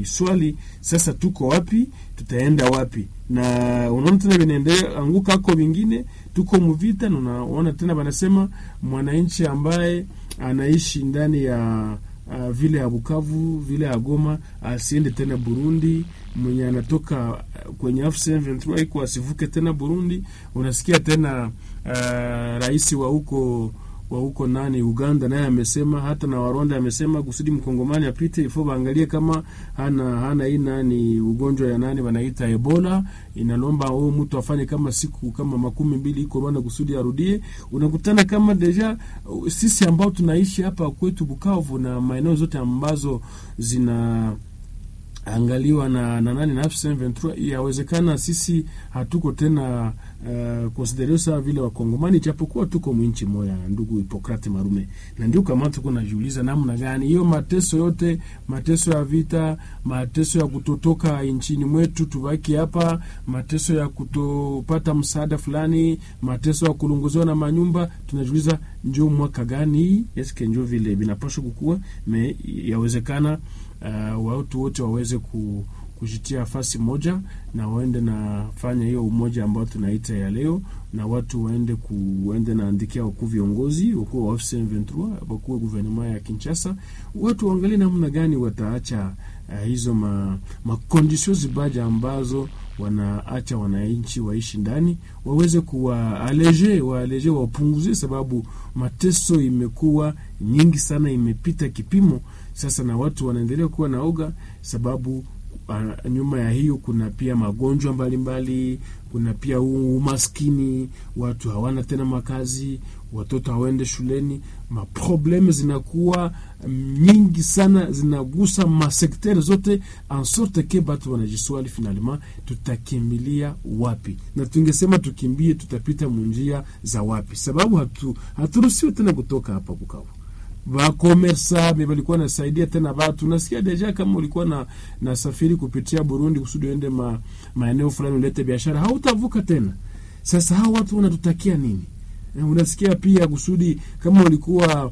wanajiswali sasa, tuko wapi? Tutaenda wapi? Na unaona tena vinaendelea anguka ako vingine, tuko muvita, na unaona tena wanasema mwananchi ambaye anaishi ndani ya uh, vile ya Bukavu vile ya Goma asiende tena Burundi, mwenye anatoka kwenye AFC/M23 iko asivuke tena Burundi. Unasikia tena uh, rais wa huko wa huko nani Uganda naye amesema, hata na Warwanda amesema kusudi mkongomani apite ifo baangalie kama hana hana hii nani ugonjwa ya nani wanaita Ebola. Inalomba huyo mtu afanye kama siku kama makumi mbili iko Rwanda kusudi arudie. Unakutana kama deja sisi ambao tunaishi hapa kwetu Bukavu na maeneo zote ambazo zina angaliwa na, na nani na AFC/M23 yawezekana sisi hatuko tena uh, konsiderio sawa vile Wakongomani, japokuwa tuko mwinchi moya, ndugu Hipokrate Marume, na ndio kama tuko najiuliza namna gani hiyo mateso yote, mateso ya vita, mateso ya kutotoka nchini mwetu tubaki hapa, mateso ya kutopata msaada fulani, mateso ya kulunguziwa na manyumba, tunajiuliza njo mwaka gani eske njo vile vinapaswa kukua me yawezekana Uh, watu wote waweze ku, kujitia fasi moja na waende na fanya hiyo umoja ambao tunaita ya leo, na watu waende ku, waende naandikia wakuu viongozi wakuu wa AFC/M23 wakuu guvernema ya Kinshasa, watu waangalie namna gani wataacha uh, hizo ma, makondisio zibaja ambazo wanaacha wananchi waishi ndani, waweze kuwaaleje waaleje wapunguzie, sababu mateso imekuwa nyingi sana, imepita kipimo sasa, na watu wanaendelea kuwa na oga sababu uh, nyuma ya hiyo kuna pia magonjwa mbalimbali mbali, kuna pia umaskini, watu hawana tena makazi, watoto hawaende shuleni, maprobleme zinakuwa nyingi sana, zinagusa masektere zote en sorte ke batu wanajiswali finalement, tutakimbilia wapi? Na tungesema tukimbie, tutapita munjia za wapi? Sababu hatu haturuhusiwe tena kutoka hapa Bukavu vakomersa walikuwa nasaidia tena batu. Nasikia deja kama ulikuwa na nasafiri kupitia Burundi kusudi uende ma, maeneo fulani ulete biashara, hautavuka tena. Sasa hao watu wanatutakia nini? Unasikia pia kusudi kama ulikuwa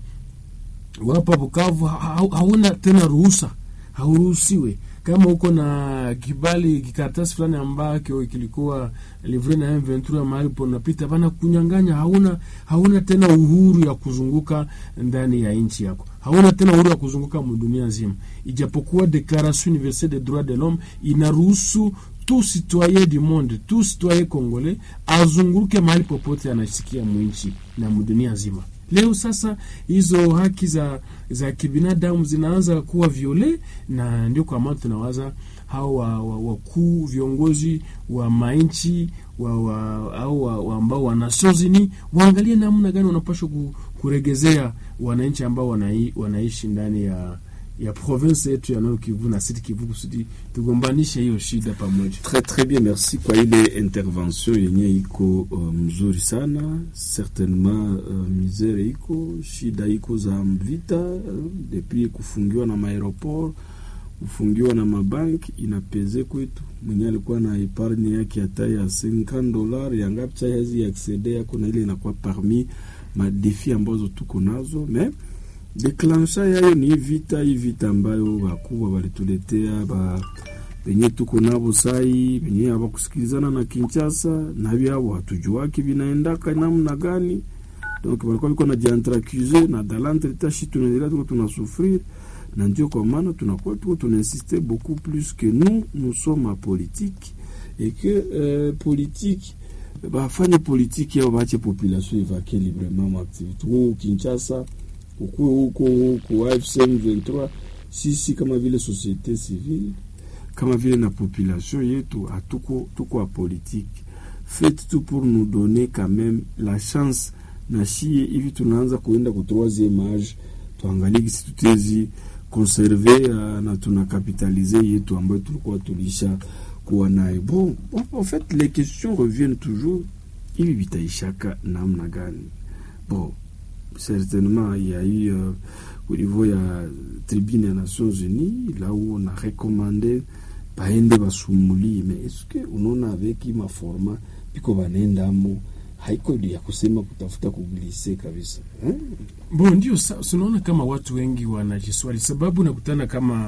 wapa Bukavu hauna tena ruhusa, hauruhusiwe kama uko na kibali kikaratasi fulani ambacho kilikuwa livre na M23 mahali ponapita bana kunyang'anya, hauna hauna tena uhuru ya kuzunguka ndani ya nchi yako, hauna tena uhuru ya kuzunguka dunia nzima, ijapokuwa Declaration Universelle des Droits de l'Homme inaruhusu tout citoyen du monde, tout citoyen congolais azunguke mahali popote anasikia mwinchi na mdunia nzima. Leo sasa hizo haki za za kibinadamu zinaanza kuwa viole, na ndio kwa maana tunawaza hao wakuu wa, viongozi wa mainchi wa, wa, au wa, wa ambao wanasozini waangalie namna gani wanapaswa kuregezea wananchi ambao wanai, wanaishi ndani ya ya province yetu ya Nord Kivu na Sud Kivu kusudi tugombanishe hiyo shida pamoja. Très très bien, merci kwa ile intervention yenye iko uh, mzuri sana. Certainement uh, misere iko shida iko za mvita uh, depuis kufungiwa na maeroport kufungiwa na mabanki inapeze kwetu. Mwenye alikuwa na epargne yake hata ya 50 dollars yangapi cha yazi accede yako na ile inakuwa parmi madefi ambazo tuko nazo mais deklansha yayo ni vita hii vita ambayo wakubwa walituletea ba benye tuko nabo sai benye hawakusikilizana na Kinshasa na vyao hatujuaki vinaendaka namna gani. Donc walikuwa biko na jiantracuse na dalantre tashi, tunaendelea tuko tunasufrir, na ndio kwa maana tunakuwa tuko tunainsiste beaucoup plus que nous nous sommes en politique et que euh, politique bafanye politique yao bache population evake librement maaktivité huko Kinshasa ukuwe huko huko AFC M23, sisi kama vile societe civile kama vile na population yetu hatuko tuko a politique faites tout pour nous donner quand même la chance na shie hivi tunaanza kuenda ku troisième age, tuangalie kisi tutezi conserver uh, na tuna capitalize yetu ambayo tulikuwa tulisha kuwa naye. Bon, en fait les questions reviennent toujours, hivi vitaishaka namna gani? Bon, certainement il y a eu euh, au niveau ya tribune ya Nations Unies là où on a recommandé baende basumulie, mais est-ce que unaona avec ma forma piko banaendamo haiko ya kusema kutafuta kuglise kabisa eh? Bo, ndio unaona kama watu wengi wanajiswali, sababu nakutana kama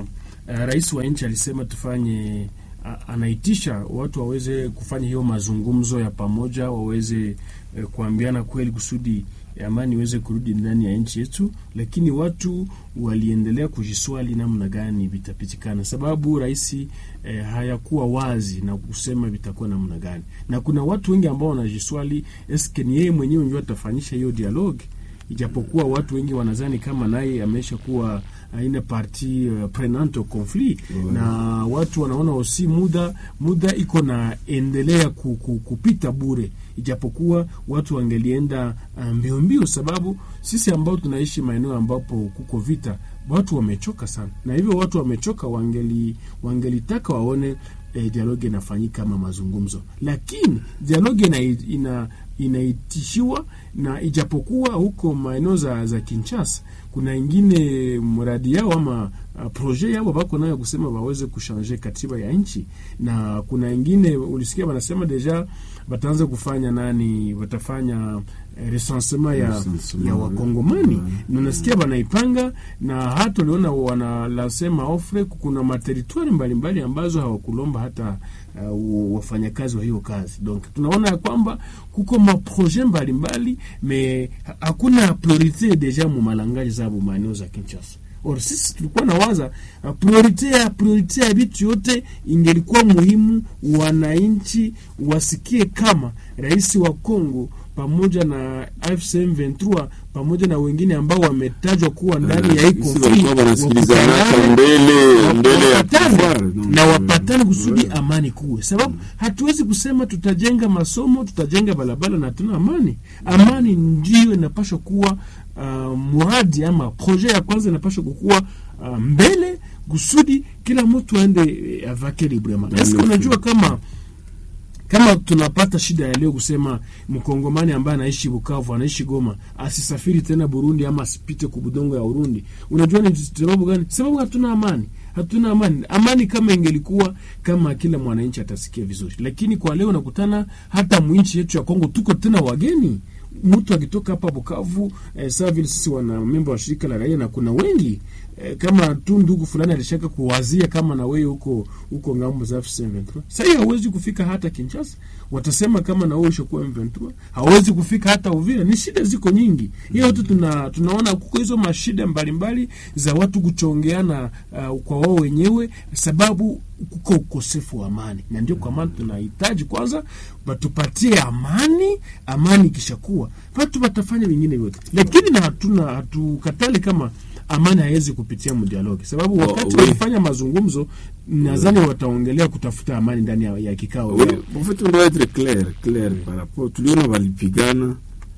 uh, rais wa nchi alisema tufanye uh, anaitisha watu waweze kufanya hiyo mazungumzo ya pamoja, waweze uh, kuambiana kweli kusudi amani iweze kurudi ndani ya nchi yetu, lakini watu waliendelea kujiswali namna gani vitapitikana, sababu rais eh, hayakuwa wazi na kusema vitakuwa namna gani, na kuna watu wengi ambao wanajiswali eske ni yeye mwenyewe ndio atafanyisha hiyo dialogue, ijapokuwa watu wengi wanazani kama naye amesha kuwa aina parti uh, prenante au conflit Ouais. na watu wanaona osi muda muda iko na endelea ku, ku, kupita bure, ijapokuwa watu wangelienda uh, mbio mbio, sababu sisi ambao tunaishi maeneo ambapo kuko vita, watu wamechoka sana, na hivyo watu wamechoka, wangeli wangelitaka waone eh, dialogue inafanyika kama mazungumzo, lakini dialogue ina, ina inaitishiwa na ijapokuwa huko maeneo za, za Kinshasa kuna ingine mradi yao ama uh, proje yao bako nayo kusema waweze kushanje katiba ya nchi, na kuna ingine ulisikia wanasema deja wataanza kufanya nani, watafanya eh, recensement ya, Recensement, ya wakongomani ouais. na unasikia wanaipanga na hata uliona wanalasema ofre kuna materitwari mbalimbali ambazo hawakulomba hata uh, wafanyakazi wa hiyo kazi. Donc tunaona ya kwamba kuko maproje mbalimbali me ha- hakuna priorite deja mu malangaji zabo maeneo za Kinshasa. Or sisi tulikuwa na waza uh, priorite ya priorite ya vitu yote ingelikuwa muhimu wananchi wasikie kama rais wa Kongo pamoja na AFC M23 pamoja na wengine ambao wametajwa kuwa ndani ya hii Sisi conflict walikuwa wanasikilizana wakutane, mbele mbele ya wapatane pouvoir, donc, na wapatane euh, kusudi ouais. amani kuwe, sababu hatuwezi kusema tutajenga masomo tutajenga barabara na tuna amani. Amani ndio inapaswa kuwa uh, muradi ama proje ya kwanza inapaswa kukuwa uh, mbele kusudi kila mtu aende eh, avake librement. Ndio, Eske ndio. unajua kama kama tunapata shida ya leo kusema mkongomani ambaye anaishi Bukavu anaishi Goma asisafiri tena Burundi ama asipite kubudongo ya Urundi, unajua ni sababu gani? Sababu hatuna amani, hatuna amani. Amani kama ingelikuwa kama kila mwananchi atasikia vizuri, lakini kwa leo nakutana hata mwinchi yetu ya Kongo tuko tena wageni mtu akitoka hapa Bukavu eh, saa vile sisi wana memba wa shirika la raia na kuna wengi eh, kama tu ndugu fulani alishaka kuwazia kama na wewe huko huko ngambo za M23. Sasa hiyo hauwezi kufika hata Kinshasa, watasema kama na wewe ushakuwa M23, hauwezi kufika hata Uvira. Ni shida ziko nyingi, hiyo tu tuna tunaona kuko hizo mashida mbalimbali za watu kuchongeana uh, kwa wao wenyewe, sababu kuko ukosefu wa amani, na ndio kwa maana tunahitaji kwanza batupatie amani. Amani ikishakuwa watu watafanya vingine vyote, lakini na hatuna hatukatale kama amani haiwezi kupitia mdialogi, sababu Oh, wakati oui. walifanya mazungumzo, nadhani wataongelea kutafuta amani ndani ya, ya kikao Oui, yao. en fait on doit être clair clair par rapport tuliona walipigana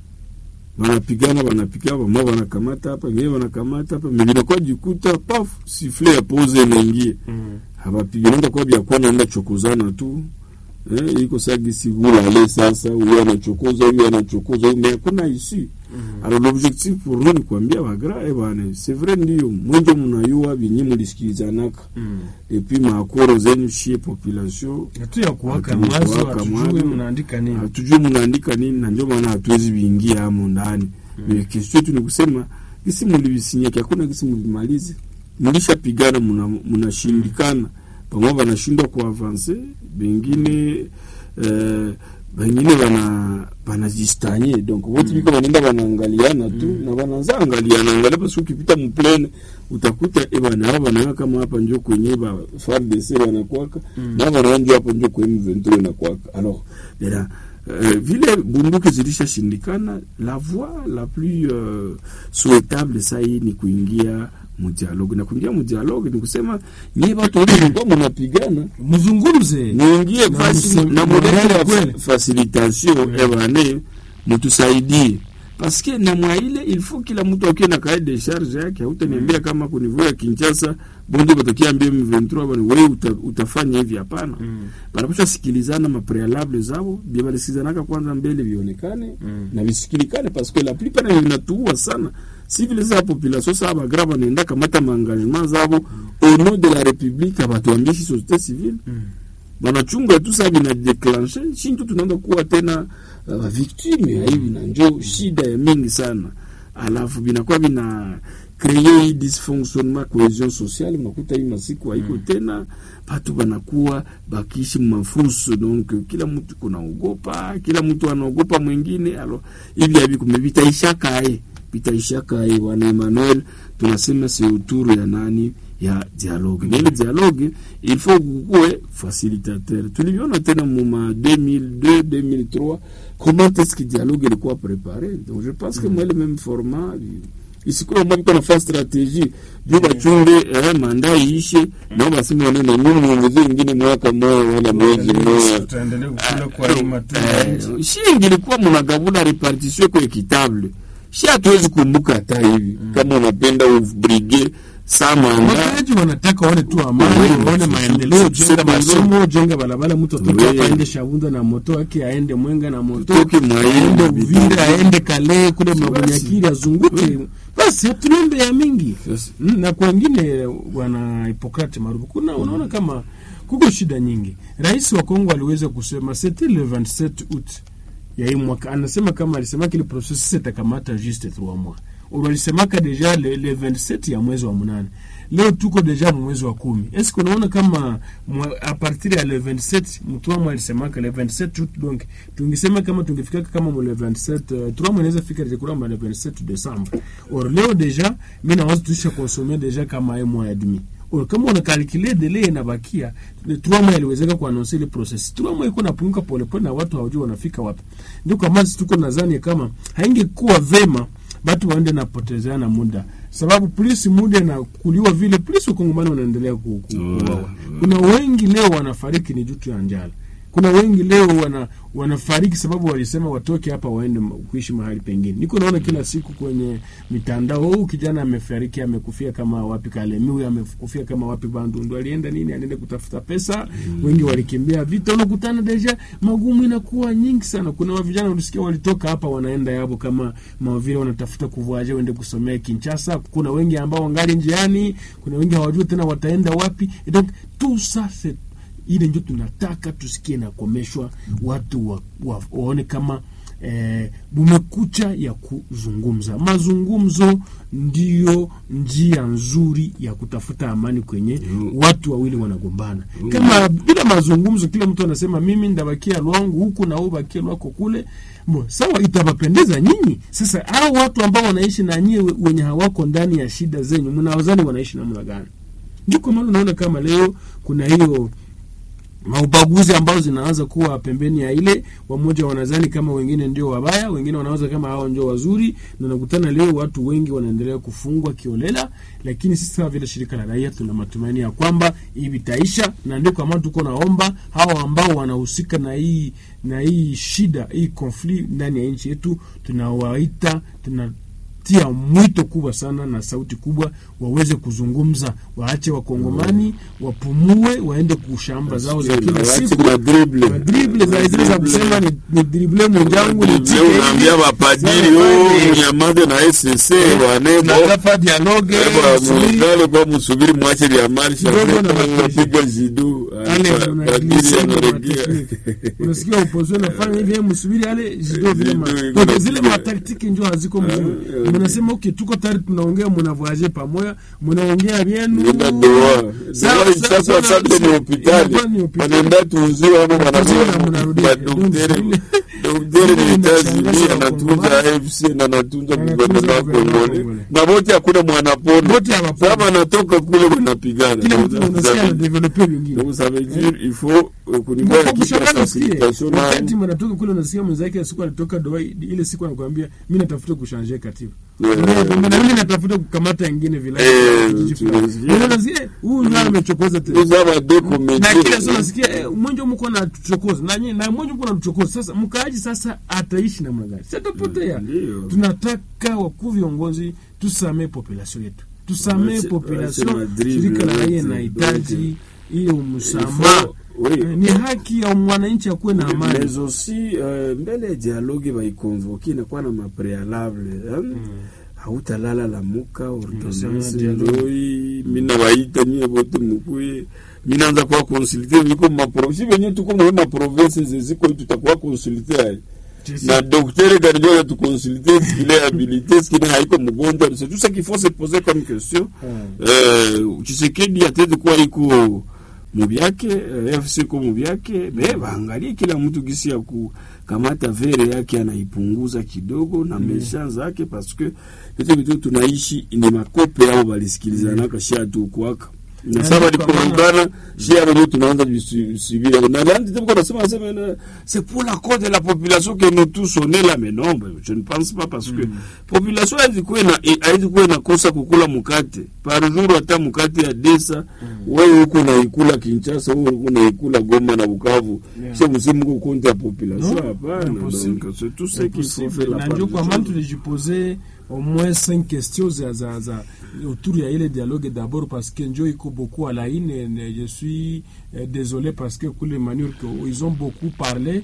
wanapigana wanapigana wama wanakamata hapa wengine wanakamata hapa mengine kwa jikuta paf sifle ya pose inaingie Mm. hawapigana kwa bia kwa naenda chokozana tu eh, iko sagisi bulale sasa huyo anachokoza huyo anachokoza huyo mais hakuna ici alors l'objectif pour nous ni kuambia bagra eh bwana c'est vrai ndio mwenjo mnayua binyi mlisikilizanaka Mm. et puis maakoro zenyu shie population Hatu ya kuwaka Hatu ya mwazo, kuwaka hatujui mwazo. mnaandika nini. hatujui mnaandika nini na ndio maana hatuwezi viingia hamo ndani mm. kesho yetu ni kusema gisi mulivisinyaki hakuna gisi mulimalize mlishapigana muna- munashindikana pamwe wanashindwa kuavanse bengine eh, bengine bana banajistanye donc wote biko banaenda banaangaliana tu na banaanza angaliana angalia parce que ukipita muplene utakuta e bana hapa banaona kama hapa njo kwenye ba FARDC wanakwaka na hapa banaona njo hapo njo kwenye M23 wanakwaka alors bila Uh, vile bunduki zilishashindikana, la voie la plus uh, souhaitable saa hii ni kuingia mudialogue, na kuingia mudialogue ni kusema nyie watu wote mlikuwa mnapigana Mzungumze muingie Na fasi mse- na na modele ya kweli. fa- facilitation Mm. ebane mutusaidie paske na mwa ile il faut kila mtu akiwe na kae de charge yake. Hautaniambia kama kunivua ya Kinshasa bonde batakiambia M23 bwana wewe uta, utafanya hivi, hapana. Mm. Banapaswa sikilizana ma prealable zao bia balisikilizanaka kwanza mbele vionekane Mm. na visikilikane paske la plupart na vinatuua sana si vile za population sa bagra banaenda kamata maengagement zabo au nom de la république abatuambishi société civile Mm. banachunga tu saa vinadeclanshe shintu tunaenda kuwa tena uh, victime ya hivi na njo shida ya mingi sana alafu vinakuwa vina kreye hii dysfonctionnement cohesion sociale, mnakuta hii masiku haiko tena, batu banakuwa bakiishi mafuso, donc kila mtu kunaogopa, kila mtu anaogopa mwingine. Alo hivi havi kume vitaishakae vitaishakae, wana Emmanuel, tunasema si uturu ya nani ya dialogue na ile dialogue il faut kukuwe facilitateur. Tuliviona tena muma 2002 2003 comment est-ce que dialogue ilikuwa préparé, donc je pense que moi le même format isikuwa mwabiko nafaa strategie juu bachunge eh, manda iishe nao baseme wanene nyuma muongeze ingine mwaka moja wala mwezi mmoja tutaendelea kukula kwa hii matunda ya nchi. Eh, shi ingilikuwa munagavula repartition iko equitable shi hatuwezi kumbuka hata hivi kama unapenda ubrige sa manda Wakaaji wanataka waone tu amani, Mm. waone maendeleo, jenga Sema masomo, jenga barabara, mtu atoke Oui. hapa aende Shavunda na moto wake, aende Mwenga na moto, Tutoke Mwaini, aende Uvira, Bitare. aende Kale kule Mabunyakiri, azunguke Oui. basi, hatunombe ya mingi Yes. Mm, na kwa wengine wana Hippocrate maarufu, kuna unaona kama kuko shida nyingi. Rais wa Kongo aliweza kusema c'était le 27 août ya hii mwaka, anasema kama alisema kile processus itakamata juste 3 mois walisemaka deja le, le 27 ya mwezi wa munane leo tuko deja mu mwezi wa kumi eske unaona kama mwa, a partir ya le 27 mtwamwe alisemaka le 27 août donc tungisema kama tungefikaka kama mu le 27 uh, turamwe inaweza fika kuramba le 27 décembre or leo deja mi nawaza tuisha konsome deja kama ye mois et demi or kama unakalkule dele inabakia trois mois iliwezeka kuanonse ile process trois mois iko napunguka polepole na watu hawajui wanafika wapi ndio kama sisi tuko nadhani kama haingekuwa vema batu waende napotezeana muda sababu polisi muda na kuliwa vile polisi wakongomani wanaendelea ku- ku- kuuawa kuna wengi leo wanafariki ni jutu ya njala kuna wengi leo wana wanafariki sababu walisema watoke hapa waende ma- kuishi mahali pengine niko naona kila siku kwenye mitandao huu kijana amefariki amekufia kama wapi kalemi huyu amekufia kama wapi bandundu alienda nini anaenda kutafuta pesa wengi walikimbia vita unakutana deja magumu inakuwa nyingi sana kuna wa vijana ulisikia walitoka hapa wanaenda yabo kama mavile wanatafuta kuvuaje wende kusomea Kinshasa kuna wengi ambao wangali njiani kuna wengi hawajui tena wataenda wapi Et donc tout ça c'est ile ndio tunataka tusikie nakomeshwa watu wa, wa, waone kama eh, bumekucha ya kuzungumza mazungumzo ndiyo njia nzuri ya kutafuta amani kwenye Mm. watu wawili wanagombana kama bila mazungumzo kila mtu anasema mimi ndabakia lwangu huku na wewe bakia lwako kule Mo, sawa itawapendeza nyinyi sasa hao watu ambao wanaishi na nyie we- wenye hawako ndani ya shida zenyu mnawazani wanaishi namna gani ndio kwa maana unaona kama leo kuna hiyo maubaguzi ambazo zinaanza kuwa pembeni ya ile wamoja wanazani kama wengine ndio wabaya wengine wanawaza kama hao ndio wazuri na nakutana leo watu wengi wanaendelea kufungwa kiolela lakini sisi kama vile shirika la raia tuna matumaini ya kwamba hii vitaisha na ndio kwa maana tuko naomba hao ambao wanahusika na hii na hii shida hii konfli ndani ya nchi yetu tunawaita tuna tia mwito kubwa sana na sauti kubwa waweze kuzungumza waache wakongomani wapumue waende kushamba zao za kila siku madrible madrible za zile za kusema ni, ni drible mwenzangu nitike hivi. unaambia mapadiri Sasa, oh, nyamaze na SSC wanebo tunataka dialogue subiri. mungale kwa musubiri mwache vya marsha Kidogo na mapresha. piga jidu Ale, padiri unagilisema anaregea matekniki. unasikia opposition nafanya hivi msubiri ale zido vile ma- Zido iko Donc, na zile pia. mataktiki njo haziko mzuri Ah, mnasema okay tuko tayari tunaongea mnavoyaje pamoja mnaongea vyenu Nenda doa Sawa, doa sawa, sasa sawa, sasa ni hospitali inakuwa ni hospitali. wanaenda tuuziwa ama Tuuziwe na wanasema mnarudia. madaktari Donc, daktari ile ni inashangaza Tanzania Wakongomani. anatunza AFC na anatunza Anatunza gouvernement wa gouvernement wa Kongole Kongole. na wote hakuna mwanapona Wote hawaponi. sasa wanatoka kule wanapigana kila mtu Donc, unasikia ça na veut- developer vingine donc ça veut dire il faut euh, kunikuwa na Kwa kitu ya kushangana usikie facilitation na wakati mnatoka kule unasikia mwenzake siku alitoka doa ile siku anakuambia mimi natafuta kushanje katiba Yeah. Ndio, na mimi natafuta kukamata ingine vilaya Eh, kijiji fulani. tunasikia. Ndio unasikia eh, huyu ndio amechokoza tena nous avons deux na comédiens kila saa nasikia eh, mwenje mko na tuchokoza na nyinyi na mwenje mko na tuchokoza sasa mkaaji sasa ataishi namna gani sitapotea Ndio. tunataka wakuu viongozi tusamee population yetu tusamee Waache- population waache madrible shirika la raia yote, inahitaji hiyo Il msamaha faut- oui. Eh, ni haki ya mwananchi akuwe na amani mais aussi euh, mbele ya dialogue baikonvoke inakuwa na maprealable hein? hautalala lamuka Unasema ordonance dialogue. ndoi mina baita nyie bote mukuye minaanza kuwa konsulte viko mapro si venye tuko mwe maprovince zeziko tutakuwa konsulte aye na docteur gani anatukonsulte est-ce qu'il est habilité est-ce qu'il est haiko mgonjwa c'est tout ça qu'il faut se poser comme question euh, Tshisekedi atende kuwa iko mubyake eh, FC ko mubyake me baangalie kila mtu gisi ya kukamata vere yake anaipunguza kidogo na mesha zake parce que vitu vitu tunaishi ni makope yao balisikilizanaka shia tu kwaka na sasa walipoungana shia wenyewe tunaanza visibira na landi tuko nasema nasema na- c'est pour la cause de la population que nous tous on est là mais non ben, je ne pense pas parce que population haizi kuwa na haizi kuwa inakosa kukula mkate par jour hata mkate ya desa wewe huko naikula Kinshasa wewe huko naikula Goma na Bukavu Yeah. sio msimu huko compte ya population Non, hapana impossible. donc c'est tout ce qu'il faut faire la na ndio kwa maana part des choses. tulijipose au moins cinq questions za, za, za autour ya ile dialogue d'abord parce que njo iko beaucoup à la une et ne- je suis euh, désolé parce que kule manure que ils ont beaucoup parlé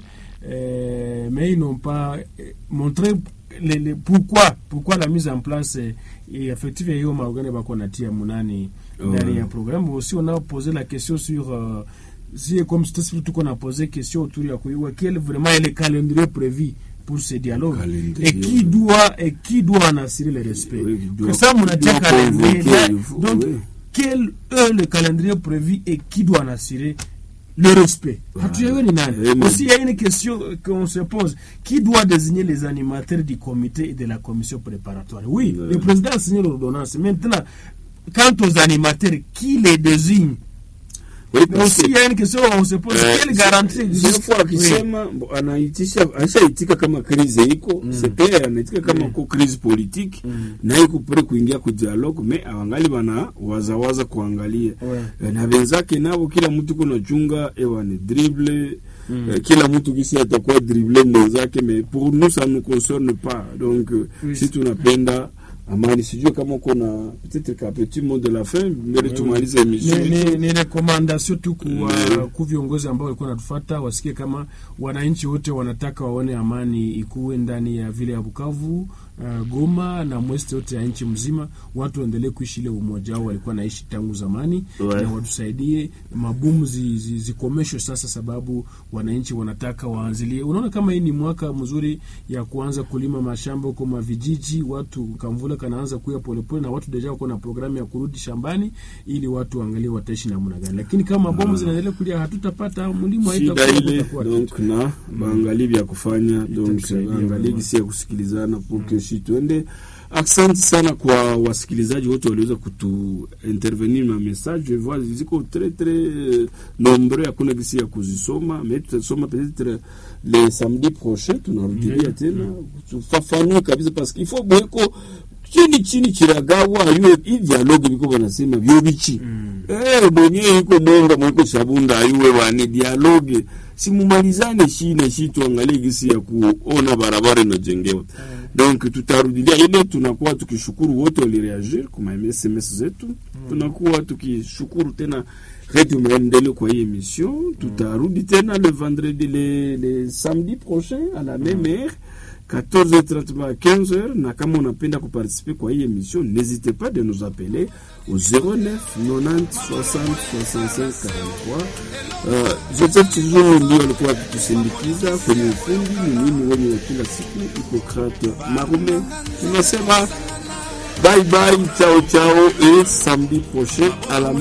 euh, mais ils n'ont pas euh, montré le, le, pourquoi pourquoi la mise en place eh, et effectivement hiyo maorgane bako natia munani ndani Ouais. ya programme aussi on a posé la question sur euh, si comme c'était tuko na posé question autour ya kuyua quel vraiment est le calendrier prévu pour ce dialogue Calendrier, et qui ouais. doit et qui doit en assurer le respect Oui, qui doit- que ça mon qui doit calendrier convoquer, là, il faut- donc oui. quel est le calendrier prévu et qui doit en assurer le respect hatuyawe ni nani Eh, mais- aussi il y a une question euh, qu'on se pose qui doit désigner les animateurs du comité et de la commission préparatoire oui Ouais. le président a signé l'ordonnance maintenant quant aux animateurs qui les désigne Oui, mais parce aussi que- il y a une question on se pose Eh, quelle garantie Zile existe fois akisema mbo, anaitisha anashaitika kama krize iko c'est clair anaitika kama ko crise politique na iko pre kuingia ku dialogue me awangali bana wazawaza kuangalia Ouais. Eh, na wenzake nabo kila mtu kuna chunga ewa ni dribble eh, kila mtu kisi atakuwa dribble mwenzake mais pour nous ça nous concerne pas donc euh, Oui. si tunapenda amani sijue kama uko na peut-être ka petit mot de la fin mbele tumalize emission ni, ni, ni rekomandasio tu kuwa Mm. ku viongozi ambao walikuwa natufata wasikie kama wananchi wote wanataka waone amani ikuwe ndani ya vile ya Bukavu, uh, Goma na mweste yote ya nchi mzima, watu waendelee kuishi ile umoja wao walikuwa naishi tangu zamani Ouais. na watusaidie mabomu zi, zi, zikomeshwe sasa, sababu wananchi wanataka waanzilie. Unaona kama hii ni mwaka mzuri ya kuanza kulima mashamba huko mavijiji, watu kamvula kanaanza kuya polepole, na watu deja wako na programu ya kurudi shambani ili watu waangalie wataishi namna gani, lakini kama bomu zinaendelea kulia, hatutapata mlimo, shida haitakuwa ile kutakuwa donc na baangalie vya kufanya donc Itatusaidia baangalie vraiment. gisi ya kusikilizana pour que shi tuende asante sana kwa wasikilizaji wote waliweza kutu intervenir na message je vois ziko très très euh, nombreux hakuna gisi ya kuzisoma mais tutasoma peut-être le samedi prochain tunarudilia tena tufafanue kabisa parce qu'il faut bweko chini chini chiragawa ayue i dialogue biko banasema byo bichi eh mwenyewe iko monga mwiko shabunda ayue wani dialogue simumalizane shine shi tuangalie gisi ya kuona barabara inajengewa donc tutarudilia ile tunakuwa tukishukuru wote walireagir kuma sms zetu tunakuwa tukishukuru tena redio maendeleo kwa hii emission tutarudi tena le vendredi le, le samedi prochain à la même heure 14h30 à 15h na kama unapenda kuparticiper kwa hii emission n'hésitez pas de nous appeler au 09 90 60 65 43 uh, Joseph Chizungu ndio alikuwa akitusindikiza kwenye ufundi ni mimi wenye wa kila siku Hippocrate Marume tunasema bye bye chao chao et samedi prochain à la